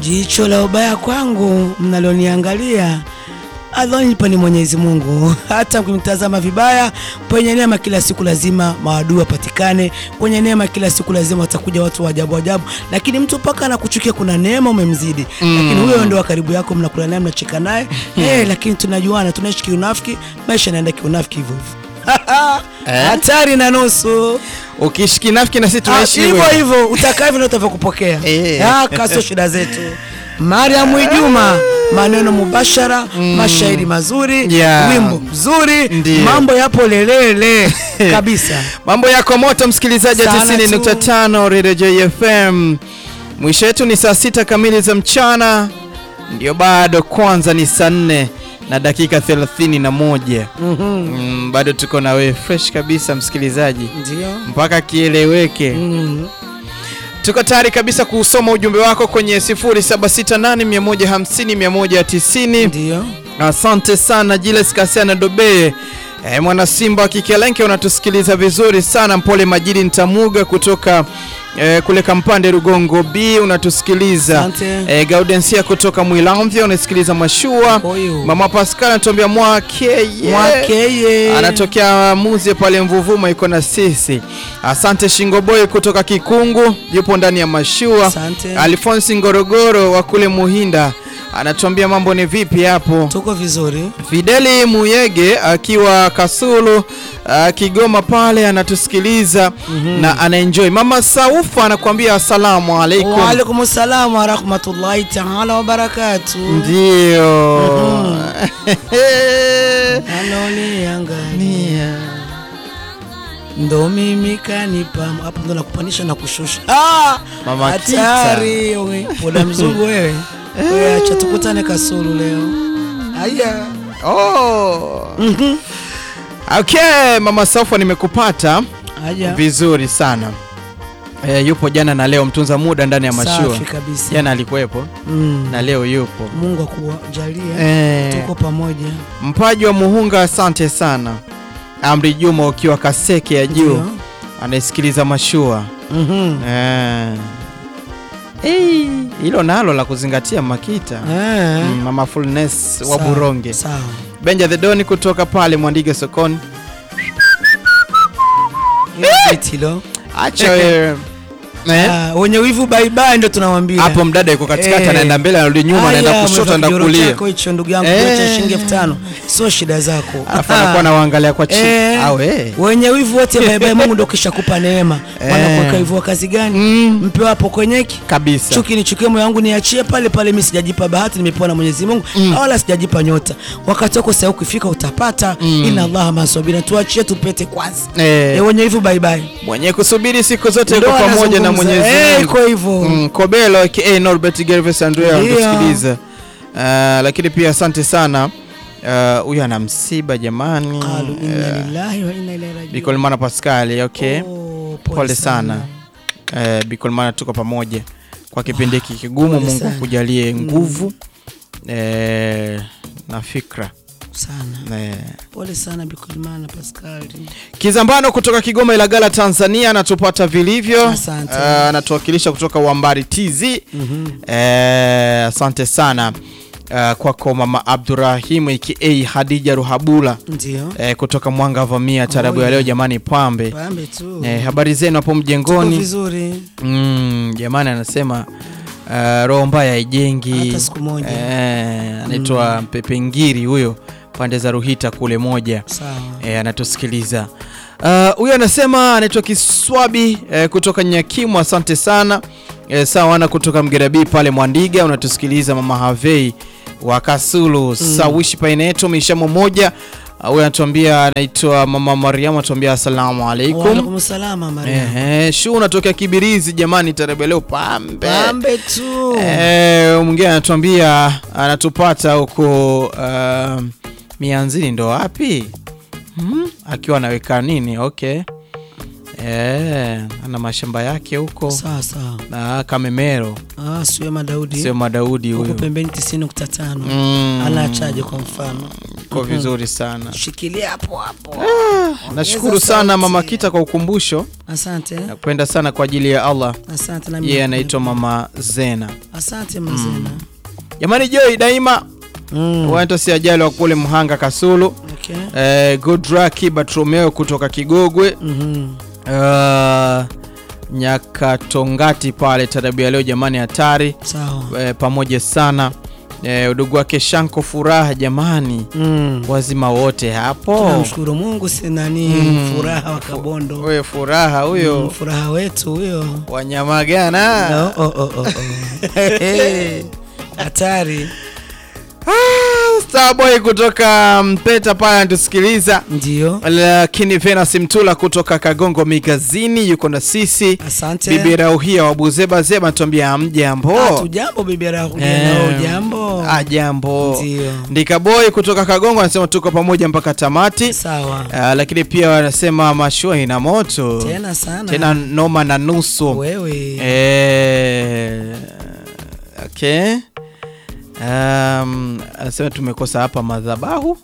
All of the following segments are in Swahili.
Jicho la ubaya kwangu mnaloniangalia adhonipa ni Mwenyezi Mungu. Hata mkimtazama vibaya, kwenye neema kila siku lazima maadui wapatikane. Kwenye neema kila siku lazima watakuja watu wa ajabu ajabu, lakini mtu mpaka anakuchukia, kuna neema umemzidi, lakini huyo ndio wa karibu yako, mnakula naye, mnacheka naye eh, lakini tunajuana, tunaishi kiunafiki, maisha yanaenda kiunafiki hivyo hivyo. Hatari na nusu. Ukiishi kinafiki na sisi Ah, tunaishi hivyo hivyo utakaa hivyo ndio utavyokupokea. Eh. Ah, kaso shida zetu. Mariam Ijuma, maneno mubashara, mashairi mazuri, Yeah. wimbo mzuri, Ndiyo. mambo yapo lelele kabisa. Mambo yako moto, msikilizaji wa Sana 90.5 Radio JFM. Mwisho wetu ni saa sita kamili za mchana, ndio bado kwanza ni saa nne na dakika 31. Mm, bado tuko na wewe fresh kabisa msikilizaji, Ndio. mpaka kieleweke. Mm. Tuko tayari kabisa kusoma ujumbe wako kwenye 0768 150 190. Ndio. Asante sana Jiles Kasiana Dobe e, mwana Simba wa Kikelenke, unatusikiliza vizuri sana. Mpole Majidi Ntamuga kutoka e, kule Kampande Rugongo B unatusikiliza. Asante. E, Gaudensia kutoka Mwilamvya unasikiliza Mashua. Huyu. Mama Pascal anatuambia mwakeye Mwakeye. anatokea Muzie pale Mvuvuma, iko na sisi. Asante Shingoboy kutoka Kikungu, yupo ndani ya mashua. Asante. Alfonsi Ngorogoro wa kule Muhinda anatuambia mambo ni vipi hapo. Tuko vizuri. Fideli Muyege akiwa Kasulu uh, Kigoma pale anatusikiliza na anaenjoy. Mama Saufa anakuambia asalamu alaikum. Wa alaikum salaam wa rahmatullahi ta'ala wa barakatuh. Ndio. Anoniangalia. ndo mimi kanipa hapo, ndo nakupandisha na kushusha. Ah, Mama hatari wewe, poda mzungu wewe. Wewe acha tukutane Kasulu leo. Aya, Oh. Okay, Mama Saufa nimekupata aya, vizuri sana. E, yupo jana na leo mtunza muda ndani ya mashua. safi kabisa. Jana alikuwepo Mm. na leo yupo. Mungu akujalie Eh, tuko pamoja. Mpaji wa Muhunga, asante sana. Amri Juma ukiwa Kaseke ya juu Ndio. anaisikiliza mashua. Mhm. Eh. Eh, hilo nalo la kuzingatia Makita. Eh. Mm, Mama Fullness wa Sawa, Buronge. Sawa. Benja the Doni kutoka pale Mwandige sokoni. Hilo. Acha wewe. Eh? Ah, wenye wivu bye bye ndo tunawambia. Hapo mdada yuko katikati Eh. anaenda mbele anarudi nyuma anaenda Haya, kushoto umevaa anaenda kijoro kulia. chako hicho ndugu yangu Eh. eh. shilingi elfu tano sio shida zako. Alafu anakuwa anawaangalia kwa chini. Eh. Au eh. Wenye wivu wote bye bye, Mungu ndo kisha kupa neema. Eh. Wanakuweka hivyo wa kazi gani? Mm, Mpe wapo kwenyeki. kabisa. Chuki nichukie moyo wangu niachie pale pale, mimi sijajipa bahati, nimepewa na Mwenyezi Mungu wala sijajipa nyota. Wakati wako sasa ukifika utapata. Inna Allaha masabina, tuachie tupete kwanza. Eh. Eh, wenye wivu bye bye. Mwenye kusubiri siku zote yuko Ndo pamoja na anazungumza. Mwenyezi Eh, Mungu. iko hivyo. Mm, Kobelo aka Norbert Gervais Andrea Ndio. anatusikiliza. Uh, lakini pia asante sana Uh, huyu ana msiba jamani. Qalu inna Eh, lillahi wa inna ilaihi rajiun. Bikolmana Pascal, okay. Oh, Pole sana. Eh, Bikolmana tuko pamoja kwa kipindi hiki kigumu. Pole Mungu sana. akujalie nguvu eh, na fikra sana. eh. Pole sana Bikulimana Pascal. Kizambano kutoka Kigoma Ilagala Tanzania anatupata vilivyo. Asante. Eh, anatuwakilisha kutoka Wambari TZ. Eh, asante sana eh, kwako mama Abdurahim aka Hadija Ruhabula Ndio. eh, kutoka Mwanga Vamia tarabu ya Oh, leo yeah. jamani, pambe Pambe tu. eh, habari zenu hapo Tuko mjengoni vizuri. mm, jamani anasema uh, roho mbaya haijengi Hata siku moja. eh, anaitwa Pepe Ngiri huyo pande za Ruhita kule moja Sawa. eh, anatusikiliza Uh, huyo anasema anaitwa Kiswabi eh, kutoka Nyakimu, asante sana eh, sawana kutoka Mgerabi pale Mwandiga, unatusikiliza mama Havei wa Kasulu sawishi paineto mishamo moja. Uh, huyo anatuambia anaitwa mama Mariamu, anatuambia asalamu alaikum. Waalaikum salama Maria. Ehe, shu unatokea Kibirizi jamani, tarehe leo pambe. Pambe tu. Eh, mwingine anatuambia anatupata huko uh, Mianzini ndo wapi? Hmm? Akiwa anaweka nini? Okay. Eh, ana mashamba yake huko Sawa sawa. na Kamemero, Ah, Suema Daudi. sio Madaudi Huko huyo. pembeni 90.5. Mm. Anachaje kwa mfano? iko vizuri sana. Shikilia hapo hapo. Nashukuru sana Mama Kita kwa ukumbusho. Asante. Nakupenda sana kwa ajili ya Allah. Asante na mimi. Yeye anaitwa Mama Zena. Asante mzena. Jamani, Joy daima Mm. wanaitwa si ajali wa kule Mhanga Kasulu. Okay. Eh, Godraki Bartromeo kutoka Kigogwe. Mhm. Uh, Nyakatongati pale tarabu ya leo jamani, hatari Sawa. eh, pamoja sana eh, udugu wake Shanko Furaha jamani, Mm. wazima wote hapo. Tunamshukuru Mungu si nani Mm. furaha wa Kabondo. Wewe Furaha huyo Mm, furaha wetu huyo. wanyamagana Oh, oh, oh, oh, oh. Hatari. Ah, Starboy kutoka Mpeta pale anatusikiliza, Ndio. lakini Venus Mtula kutoka Kagongo Migazini yuko na sisi. Asante. Bibi Rauhia wa Buzeba Zeba tuambia Ah, amjambo. tujambo bibi Rahudi. Eh, Nao jambo. Ah, jambo. Ndio. Ndika Boy kutoka Kagongo anasema tuko pamoja mpaka tamati. Sawa. Ah, lakini pia wanasema mashua ina moto Tena sana. tena noma na nusu. wewe. Eh, okay. Um, anasema tumekosa hapa madhabahu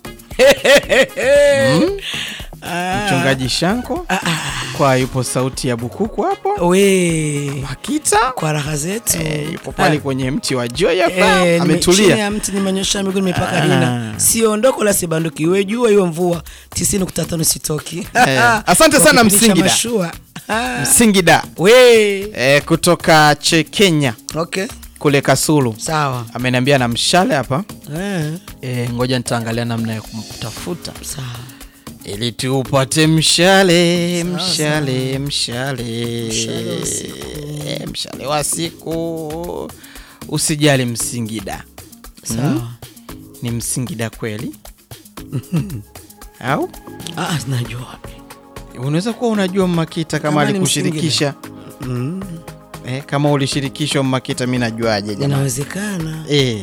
Ah, mchungaji Shanko ah, ah. kwa yupo sauti ya bukuku hapo We. Makita Kwa raha zetu. eh, yupo pale Ah. kwenye mti wa Joy hapa Eh, nime- chini ametulia. ya mti nimenyosha miguu nimepaka Ah. rina. Siondoko la sibanduki. Iwe jua iwe mvua. 90.5 sitoki. Eh, asante Kwa sana kipindi cha Msingida. mashua. Ah. Msingida We. eh, kutoka Chekenya Okay. kule Kasulu Sawa. ameniambia na mshale hapa Eh. eh, ngoja nitaangalia namna ya kumtafuta Sawa. ili tupate mshale Sawa, mshale mshale Mshale wa siku. Eh, mshale wa siku usijali Msingida Sawa. ni Msingida kweli au Ah, najua wapi. unaweza kuwa unajua Mmakita kama Kama ni alikushirikisha Mm. eh, kama ulishirikishwa Mmakita mi najuaje jamani Inawezekana. Eh.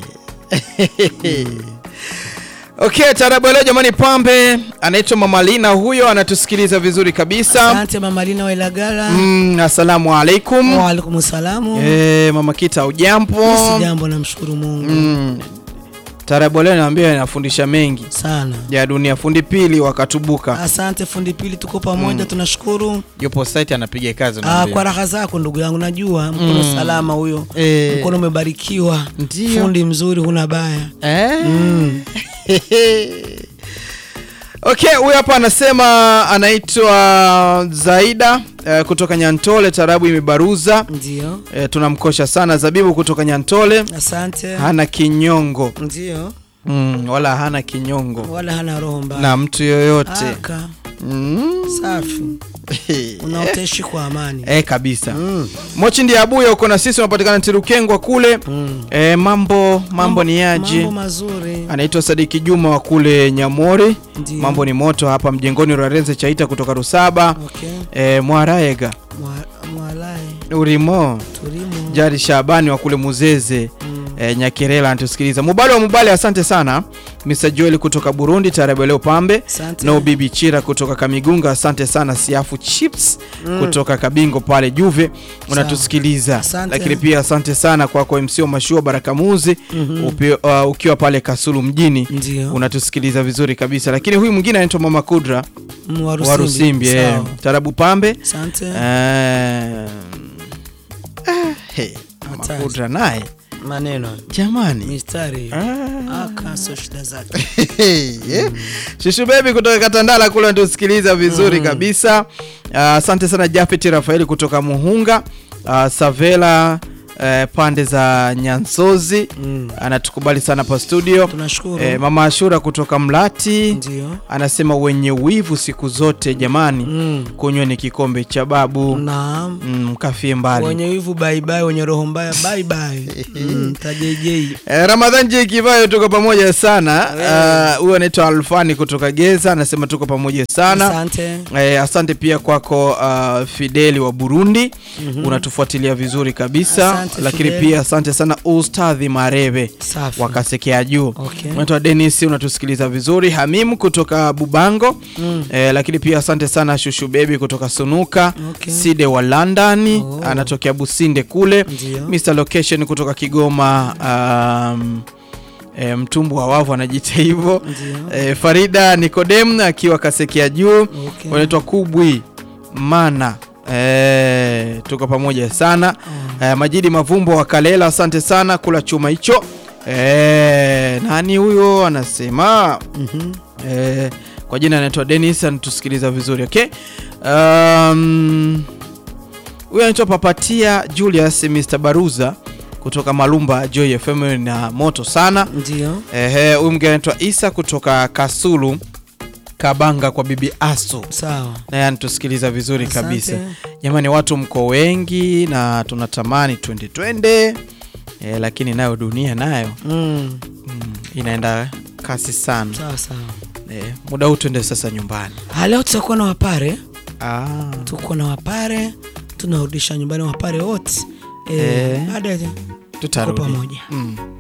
Okay, tarabu leo jamani, pambe anaitwa Mama Lina, huyo anatusikiliza vizuri kabisa. Asante Mama Lina wa Ilagala. Mm, assalamu alaikum. Wa alaikum salamu. Eh, Mama Kita ujambo? Si jambo namshukuru Mungu Mm. Tarabu leo naambia inafundisha mengi sana. ya dunia. Fundi pili wakatubuka Asante fundi pili, tuko pamoja, tunashukuru. yupo site anapiga kazi Ah, unaambia. kwa raha zako ndugu yangu, najua mkono Mm. salama huyo, Eh. mkono umebarikiwa, Ndio. fundi mzuri, huna baya. Eh? Mm. Okay, huyu hapa anasema anaitwa Zaida eh, kutoka Nyantole, tarabu imebaruza. Ndio, Eh, tunamkosha sana Zabibu kutoka Nyantole, asante. hana kinyongo Ndio, mm, wala hana kinyongo wala hana roho mbaya. na mtu yoyote Aka mm. safi, unaotaishi kwa amani. eh, kabisa Mm. Mochi ndiye abuya uko na sisi, unapatikana Tirukengwa kule Mm. eh, mambo mambo ni yaje? Mambo mazuri. Anaitwa Sadiki Juma wa kule Nyamori. Ndio. Mambo ni moto hapa mjengoni Rwarenze Chaita kutoka Rusaba Okay. eh, Mwaraega Mwa- Mwalai Urimo Turimo. Jari Shabani wa kule Muzeze Mm. eh, Nyakirela anatusikiliza. Mubali wa Mubali, asante sana. Mr Joel kutoka Burundi, Tarabu leo Pambe Asante. no Bibi Chira kutoka Kamigunga, asante sana. Siafu Chips Mm. kutoka Kabingo pale Juve unatusikiliza, Asante. lakini pia asante sana kwako MC wa Mashua Barakamuzi Mhm. upi, uh, ukiwa pale Kasulu mjini Ndio. unatusikiliza vizuri kabisa, lakini huyu mwingine anaitwa Mama Kudra Mm, wa wa Rusimbi. Rusimbi eh, Sawa. Tarabu Pambe Asante. eh, ah, hey, Mama Hatari. Kudra naye Maneno jamani mistari Ah. aka sio shida zake. Yeah. Shushu Baby kutoka Katandala kule anatusikiliza vizuri kabisa. Ah, Asante sana Jafet Rafaeli kutoka Muhunga. Ah, Savela eh, pande za Nyansozi Mm. anatukubali sana pa studio. Tunashukuru. Eh, Mama Ashura kutoka Mlati Ndio. anasema wenye wivu siku zote jamani, Mm. kunyweni kikombe cha babu Naam. mm, mkafie mbali. Wenye wivu bye bye, wenye roho mbaya bye bye. Mm, tajejei. Eh, Ramadhan J Kivayo tuko pamoja sana. Ah, Huyo anaitwa Alfani kutoka Geza anasema tuko pamoja sana. Asante. Eh, asante pia kwako uh, Fideli wa Burundi unatufuatilia vizuri kabisa Asante, lakini Fideli. pia asante sana Ustadhi Marebe Safi. wakasekea juu Okay. unaitwa Dennis unatusikiliza vizuri Hamimu kutoka Bubango Mm. eh, lakini pia asante sana Shushu Baby kutoka Sunuka Okay. Side wa London Oh. anatokea Businde kule Ndio. Mr Location kutoka Kigoma um, e, mtumbu wa wavu anajiita hivyo Ndio. e, Farida Nikodem akiwa Kasekia juu Okay. wanaitwa Kubwi Mana e, tuko pamoja sana e, Majidi Mavumbo wa Kalela, asante sana kula chuma hicho e, nani huyo anasema Mhm. Eh, kwa jina anaitwa Dennis anatusikiliza vizuri okay. Um, huyu anaitwa Papatia Julius Mr. Baruza kutoka Malumba Joy FM na moto sana. Ndio. Ehe, huyu mwingine anaitwa Isa kutoka Kasulu Kabanga kwa bibi Asu Sawa. naye anatusikiliza vizuri Asante. kabisa. Jamani, watu mko wengi na tunatamani twende twende, eh, lakini nayo dunia nayo Mm. mm, inaenda kasi sana. Sawa sawa. Eh, muda huu tuende sasa nyumbani. Ah, Leo tutakuwa na wapare, Ah, tuko na wapare, tunarudisha nyumbani wapare wote Eh. eh, baada ya tuko tutarudi. pamoja. Mm.